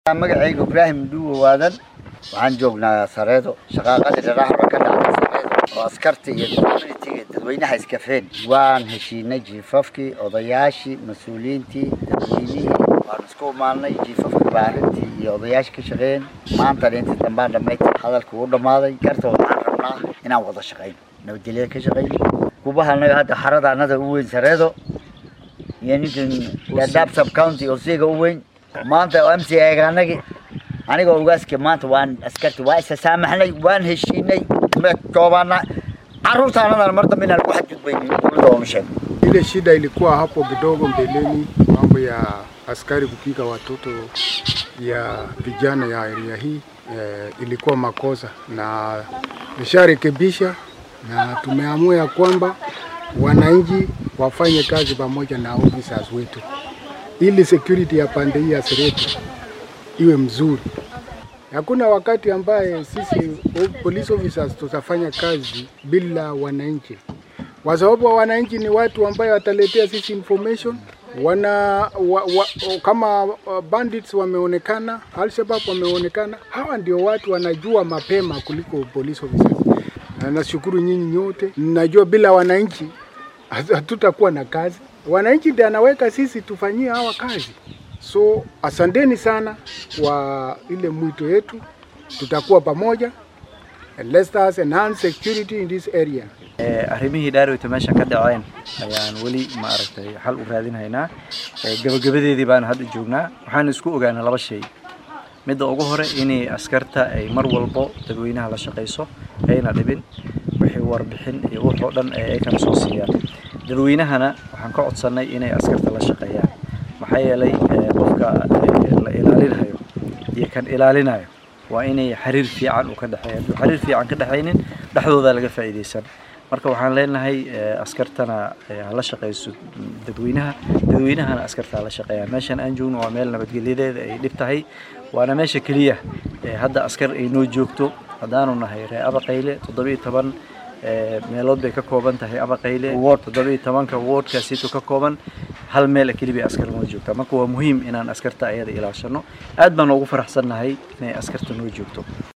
magacayga ibraahim dhuuwa waadan waxaan joognaa sareedo shaqaaqadii dharaxra ka dhacday sareedo oo askarta iyo communitiga dadweynaha iskafeen waan heshiinay jiifafkii odayaashii mas-uuliyiintii dadweynihii waan isku imaanay jiifafkii baarintii iyo odayaashii ka shaqeeyeen maantana intii dambaan dhammaytay hadalka uu dhammaaday garta waxaan rabnaa inaan wada shaqayno nabadgelyada ka shaqayno kubaha anaga hadda xarada anada u weyn sareedo iyo ninkan dadaab sub county oo siiga u weyn maanta m c eegaanagi aniga ogaaska maanta waan askarti waa isa saamaxnay waan heshiinay ma koobaana caruurtaanadan mar dambe inaan lagu xadgudbaynin dowladda oonu sheego Ile shida ilikuwa hapo kidogo mbeleni, mambo ya askari kupiga watoto ya vijana ya area hii eh, ilikuwa makosa na nisharekebisha, na tumeamua ya kwamba wananchi wafanye kazi pamoja na officers wetu ili security ya pande hii ya Sereti iwe mzuri. Hakuna wakati ambaye sisi o- police officers tutafanya kazi bila wananchi, kwa sababu wananchi ni watu ambayo wataletea sisi information wana wa, wa, kama uh, bandits wameonekana, Alshabab wameonekana, hawa ndio watu wanajua mapema kuliko police officers. Na nashukuru nyinyi nyote, najua bila wananchi hatu- hatutakuwa na kazi. Wananchi ndio anaweka sisi tufanyie hawa kazi. So asanteni sana kwa ile mwito yetu, tutakuwa pamoja and let us enhance security in this area. arrimihii dhaarowta meesha ka dhaceen ayaan weli ma aragtay xal u raadinhaynaa Eh, gabagabadeedii baan hadda joognaa waxaan isku ogaanay laba shay midda ugu hore inay askarta ay mar walbo dadweynaha la shaqayso ayna dhibin wixii warbixin iyo wax oo dhan ay kana soo siiyaan dadweynahana waxaan ka codsannay inay askarta la shaqeeyaan maxaa yeelay eh, qofka eh, la ilaalinayo iyo kan ilaalinayo waa inay xiriir fiican u ka dhexeeya hadduu xiriir fiican ka dhexaynin dhexdooda laga faa'iidaysan marka waxaan leenahay eh, askartana eh, ha la shaqayso dadweynaha dadweynahana askarta ha la shaqeeyaan meeshan aan joogno waa meel nabadgelyadeeda ay dhib tahay waana meesha keliya eh, hadda askar ay noo joogto haddaanu nahay ree abaqayle toddobiyo toban eh, meelood bay ka kooban tahay abaqayle Ward. toddobiyo tobanka wardkaasiito ka kooban hal meel keliya askar noo joogta marka waa muhiim inaan askarta ayada ilaashano aad baan ugu faraxsannahay inay askarta noo joogto